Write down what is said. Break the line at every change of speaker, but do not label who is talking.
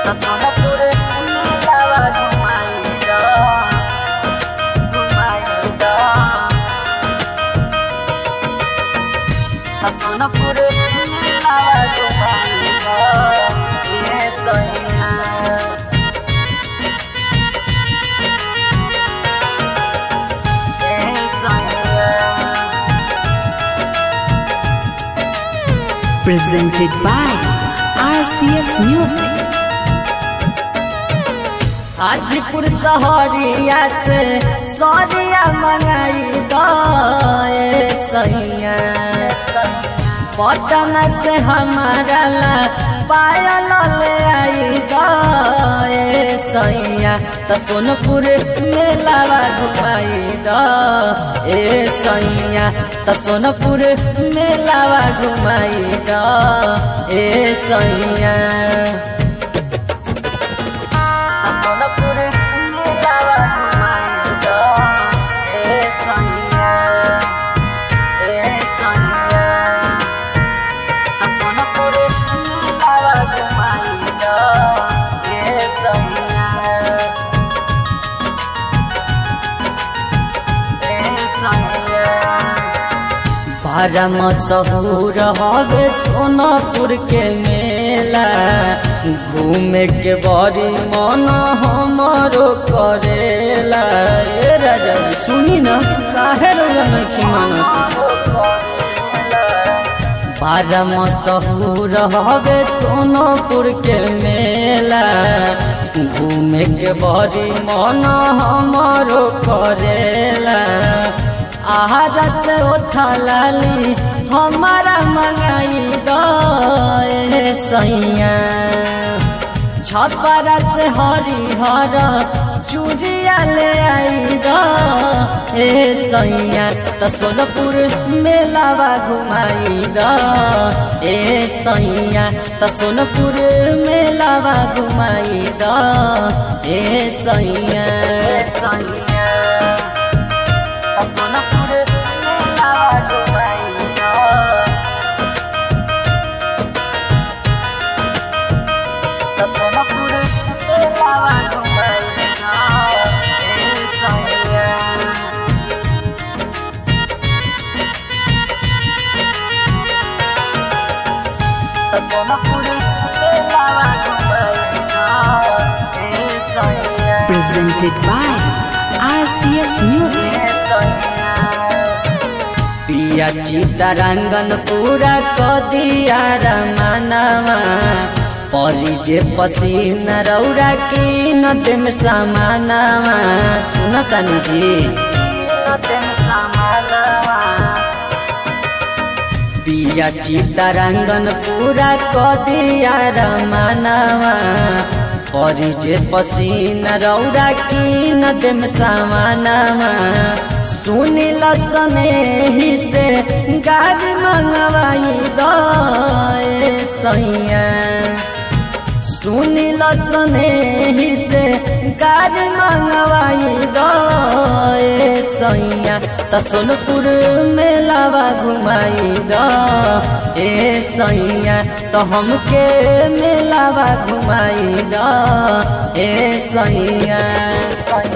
सोनपुर मेलावा घुमाइदा घुमाइदा सोनपुर मेलावा घुमाइदा ये सैया ये सैया
Presented by RCS Music.
Hajipur सहरिया से सरिया मंगाई दे सैया पटना से हमारा ला पायल ले आई दे सैया तो सोनपुर मेलावा घुमाई दे सैया तो सोनपुर मेलावा घुमाई दे सैया सोनपुर मेलावा घुमाइदा ए सैया ए सैया सोनपुर मेलावा घुमाइदा ए सैया ए सैया बारह मशहूर हवे सोनापुर के मेला घूमे के बड़ी मन हमारो करेला ए राजा सुनी न काहे रोजा नहीं मानत बारह मशहूर हवे सोनापुर के मेला घूमे के बड़ी मन हमारो करेला आहार से उठा लाली हमारा मंगाई दे सैया छपर से हरिहर चूड़िया ले आई गे सैया तो सोनपुर मेलावा घुमाई गे सैया तो सोनपुर मेलावा घुमाई गे सैया सैया सोनपुर मेलावा घुमाई सोनपुर मेलावा घुमाई सैया सोनपुर मेलावा घुमाई सैया
Presented by RCS Music.
पिया चितरंगन पूरा कदिया रमनवा परी जे पसीन रौरा की नदम समानवा सुनता जी पिया चितरंगन पूरा कदिया रमनवा परी जे पसीन रौरा की नदम समानवा सुनिल सने ही से गाड़ी मंगवाई दे सैया सुनिल सने ही से गाड़ी मंगवाई दे सैया तो सोनपुर मेलावा घुमाई दे सैया तो हमके मेलावा घुमाई दे सैया